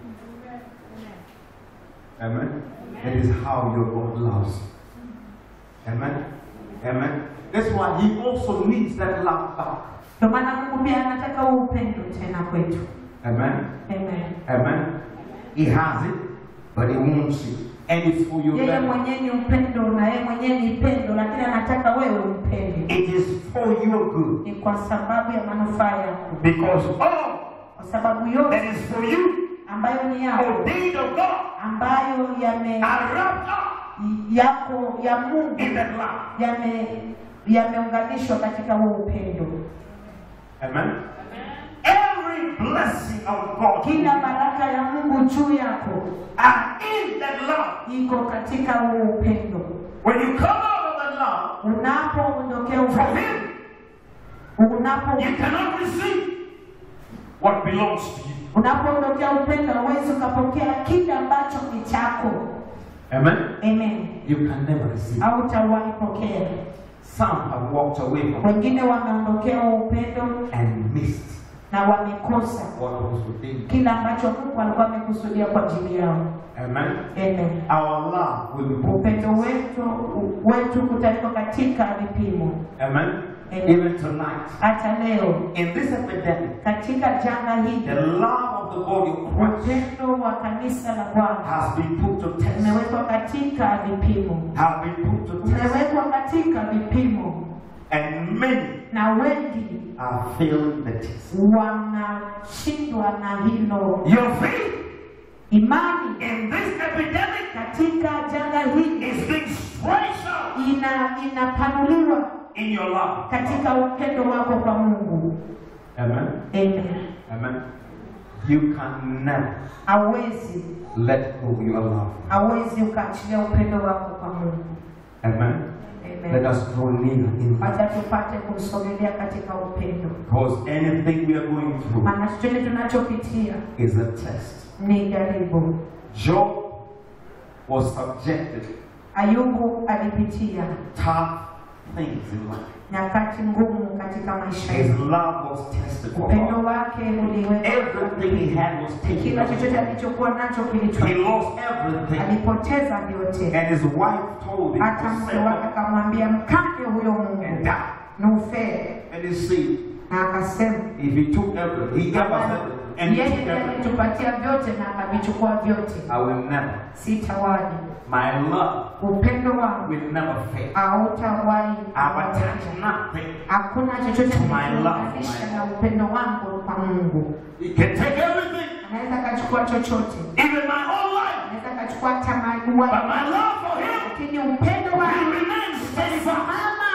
Amen. That is how your God loves. you. Amen. Amen. That's why He also needs that love back. Ndio maana Mungu pia anataka huo upendo tena kwetu. Amen. Amen. Amen. He has it, but He wants it. And it's for your Yeye benefit. mwenyewe ni upendo na yeye mwenyewe ni pendo, lakini anataka wewe umpende. It is for your good. Ni kwa sababu ya manufaa yako, Because all kwa sababu that yote is for you, ambayo ni yako, ordained of God, ambayo yame are wrapped up yako ya Mungu in that love. yame yameunganishwa katika huo upendo. Amen. Every blessing of God Kila baraka ya Mungu juu yako are in that love. iko katika huo upendo. When you come out of that love Unapoondokea from upendo, Him, unapo you cannot receive what belongs to you. unapoondokea upendo, huwezi ukapokea kile ambacho ni chako. Amen. Amen. You can never receive. au utawahi pokea. Some have walked away from it Wengine wameondokea huo upendo and missed na wamekosa what was within. kile ambacho Mungu alikuwa amekusudia kwa ajili yao. Amen. Amen. Our love will be put. Upendo wetu wetu kutawekwa katika vipimo. Amen. Amen. Even tonight, Hata leo in this epidemic, katika janga the hili, love of the body of Christ upendo wa kanisa la Bwana has been put to test. umewekwa katika vipimo, Have been put to test. umewekwa katika vipimo. And many na wengi are failing the test. wanashindwa na hilo. Your faith Imani in this epidemic katika janga hili is being stretched out ina inapanuliwa in your life. katika upendo wako kwa Mungu. Amen. Amen. Amen. You can never Hawezi let go your love. hawezi ukaachilia upendo wako kwa Mungu. Amen. Let Amen. us draw near in love. Acha tupate kumsogelea katika upendo, Because anything we are going through maana chochote tunachopitia is a test. ni jaribu. Job was subjected Ayubu alipitia tough things in life. nyakati ngumu katika maisha His yake. love was tested for Upendo God. wake uliwekwa, Everything he had was taken kila chochote away. alichokuwa nacho He kilichwa, lost everything. alipoteza vyote. And his wife told him Hata to mke sell wake it akamwambia mkate huyo and Mungu die. na ufee, And he said, na akasema if he took everything, he gave us everything, and he yeye took ndiye everything, alitupatia vyote na akavichukua vyote, I will never, sitawahi my love upendo wangu will never fail. hautawahi I've attached nothing. Hakuna chochote To my love, kinachounganisha my- na upendo wangu kwa Mungu. He can take everything, Anaweza akachukua chochote, even my whole life. anaweza akachukua hata mali But wake, my love for him lakini upendo will wake remain steadfast. mama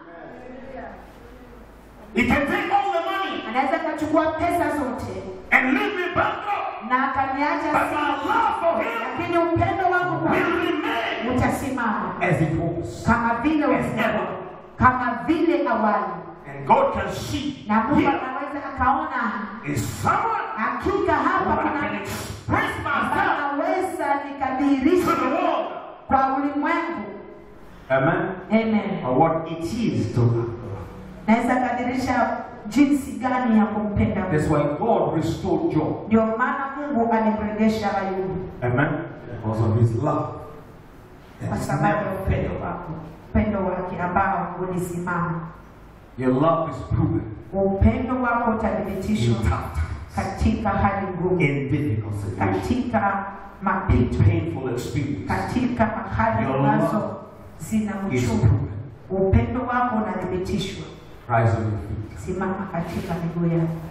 He can take all the money anaweza akachukua pesa zote and leave me bankrupt. na akaniacha But my si- love for him lakini upendo wangu will kwake remain utasimama as it was. kama vile As ulivyokuwa, ever. kama vile awali, And God can see na Mungu here anaweza akaona is someone hakika who hapa I can kuna express ambaye myself naweza to nikadhihirisha the world. kwa ulimwengu. Amen. Amen. Or what it is to love. Naweza kadhihirisha jinsi gani ya kumpenda Mungu. That's why God restored Job. Ndio maana Mungu alimrejesha Ayubu Amen. Because of his love. That kwa is sababu ya never upendo failed. wako, upendo wake ambao ulisimama. Your love is proven Upendo wako in utathibitishwa tough times, katika hali ngumu, in difficult situations, katika in mapito, painful experiences. katika hali Your ambazo love zina Is uchungu. proven. Upendo wako unathibitishwa. Rise on your feet. Simama katika miguu yako.